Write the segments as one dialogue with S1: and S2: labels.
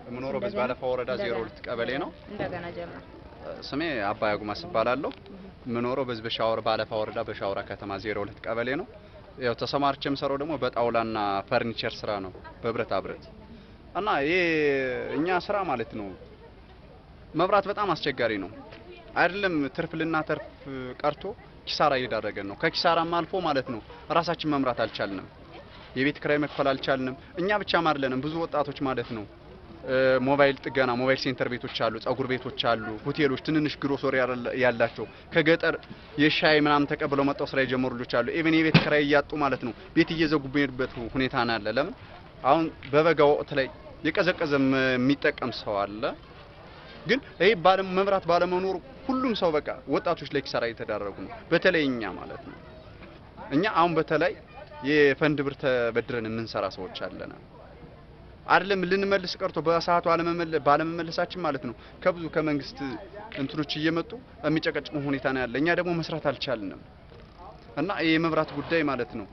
S1: የምኖረው በዚህ ባለፋ ወረዳ ዜሮ ሁለት ቀበሌ ነው።
S2: እንደገና ጀምር።
S1: ስሜ አባይ አጉማስ እባላለሁ። የምኖረው በዚህ በሻወር ባለፋ ወረዳ በሻወራ ከተማ ዜሮ ሁለት ቀበሌ ነው። ያው ተሰማርቼ የምሰራው ደግሞ በጣውላና ፈርኒቸር ስራ ነው፣ በብረታ ብረት እና ይሄ እኛ ስራ ማለት ነው መብራት በጣም አስቸጋሪ ነው። አይደለም ትርፍ ልናተርፍ ቀርቶ ኪሳራ እየዳረገን ነው። ከኪሳራም አልፎ ማለት ነው ራሳችን መምራት አልቻልንም። የቤት ክራይ መክፈል አልቻልንም። እኛ ብቻም አይደለንም፣ ብዙ ወጣቶች ማለት ነው ሞባይል ጥገና ሞባይል ሴንተር ቤቶች አሉ፣ ጸጉር ቤቶች አሉ፣ ሆቴሎች፣ ትንንሽ ግሮሰሪ ያላቸው ከገጠር የሻይ ምናምን ተቀብለው መጣው ስራ የጀመሩ ልጆች አሉ። ኢቭን የቤት ክራይ እያጡ ማለት ነው ቤት እየዘጉበት ሁኔታ ነው ያለ። ለምን አሁን በበጋ ወቅት ላይ የቀዘቀዘ የሚጠቀም ሰው አለ። ግን ይህ ባለ መብራት ባለመኖሩ ሁሉም ሰው በቃ ወጣቶች ላይ ኪሳራ እየተዳረጉ ነው። በተለይ እኛ ማለት ነው እኛ አሁን በተለይ የፈንድ ብር ተበድረን የምንሰራ ሰዎች አለና አይደለም ልንመልስ ቀርቶ በሰዓቱ ባለመመለሳችን ማለት ነው ከብዙ ከመንግስት እንትኖች እየመጡ የሚጨቀጭቁ ሁኔታ ነው ያለ። እኛ ደግሞ መስራት አልቻልንም እና የመብራት ጉዳይ ማለት ነው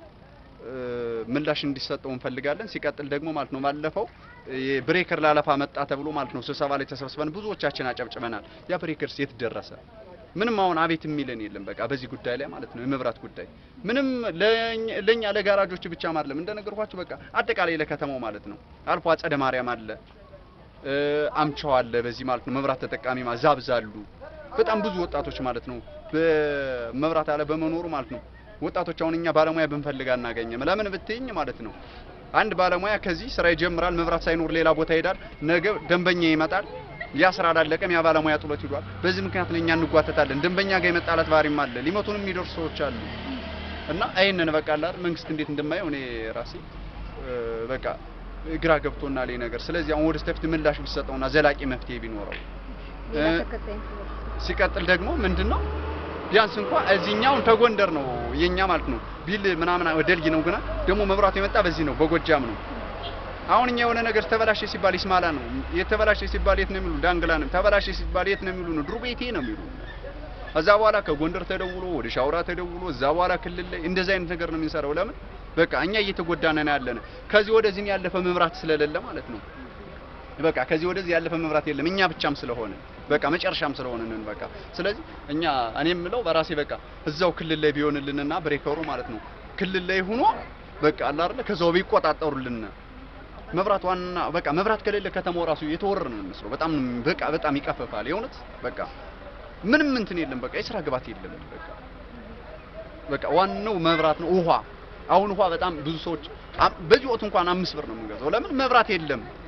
S1: ምላሽ እንዲሰጠው እንፈልጋለን። ሲቀጥል ደግሞ ማለት ነው ባለፈው የብሬከር ላለፋ መጣ ተብሎ ማለት ነው ስብሰባ ላይ ተሰብስበን ብዙዎቻችን አጨብጭበናል። ያ ብሬከርስ የት ደረሰ? ምንም አሁን አቤት የሚለን የለም። በቃ በዚህ ጉዳይ ላይ ማለት ነው የመብራት ጉዳይ ምንም ለኛ ለጋራጆች ብቻ አይደለም እንደነገርኳችሁ፣ በቃ አጠቃላይ ለከተማው ማለት ነው አልፎ አጸደ ማርያም አለ አምቻው አለ በዚህ ማለት ነው መብራት ተጠቃሚ ዛብዛሉ በጣም ብዙ ወጣቶች ማለት ነው በመብራት አለ በመኖሩ ማለት ነው ወጣቶች አሁን እኛ ባለሙያ ብንፈልግ አናገኝም። ለምን ብትይኝ ማለት ነው አንድ ባለሙያ ከዚህ ስራ ይጀምራል፣ መብራት ሳይኖር ሌላ ቦታ ይሄዳል። ነገ ደንበኛ ይመጣል፣ ያ ስራ አላለቀም፣ ያ ባለሙያ ጥሎት ሂዷል። በዚህ ምክንያት እኛ እንጓተታለን። ደንበኛ ጋር የመጣላት ባህሪም አለ፣ ሊመቱንም የሚደርሱ ሰዎች አሉ። እና ይሄንን በቃ አላር መንግስት እንዴት እንደማየው እኔ ራሴ በቃ ግራ ገብቶናል ይሄ ነገር። ስለዚህ አሁን ወደ ስተፍት ምላሽ ቢሰጠውና ዘላቂ መፍትሄ ቢኖረው ሲቀጥል ደግሞ ምንድነው ቢያንስ እንኳን እዚህኛውን ተጎንደር ነው የኛ ማለት ነው ቢል ምናምን ወደልጊ ነው ግና ደግሞ መብራቱ የመጣ በዚህ ነው በጎጃም ነው። አሁን እኛ የሆነ ነገር ተበላሸ ሲባል ይስማላ ነው የተበላሸ ሲባል የት ነው የሚሉ ዳንግላ ነው ተበላሸ ሲባል የት ነው የሚሉ ነው ድሩ ቤቴ ነው የሚሉ እዛ በኋላ ከጎንደር ተደውሎ ወደ ሻውራ ተደውሎ እዛ በኋላ ክልል ላይ እንደዚህ አይነት ነገር ነው የሚሰራው። ለምን በቃ እኛ እየተጎዳን ነው ያለን ከዚህ ወደዚህም ያለፈ መብራት ስለሌለ ማለት ነው። በቃ ከዚህ ወደዚህ ያለፈ መብራት የለም እኛ ብቻም ስለሆነ በቃ መጨረሻም ስለሆነ ነን በቃ ስለዚህ እኛ እኔ የምለው በራሴ በቃ እዛው ክልል ላይ ቢሆንልንና ብሬከሩ ማለት ነው ክልል ላይ ሆኖ በቃ አለ አይደለ ከዛው ቢቆጣጠሩልን መብራት ዋና በቃ መብራት ከሌለ ከተማው ራሱ የተወረረ ነው የሚመስለው። በጣም በቃ በጣም ይቀፈፋል። የእውነት በቃ ምንም እንትን የለም። በቃ የስራ ግባት የለም። በቃ በቃ ዋናው መብራት ነው። ውሃ አሁን ውሃ በጣም ብዙ ሰዎች በዚህ ወቅት እንኳን አምስት ብር ነው የምንገዛው። ለምን መብራት የለም።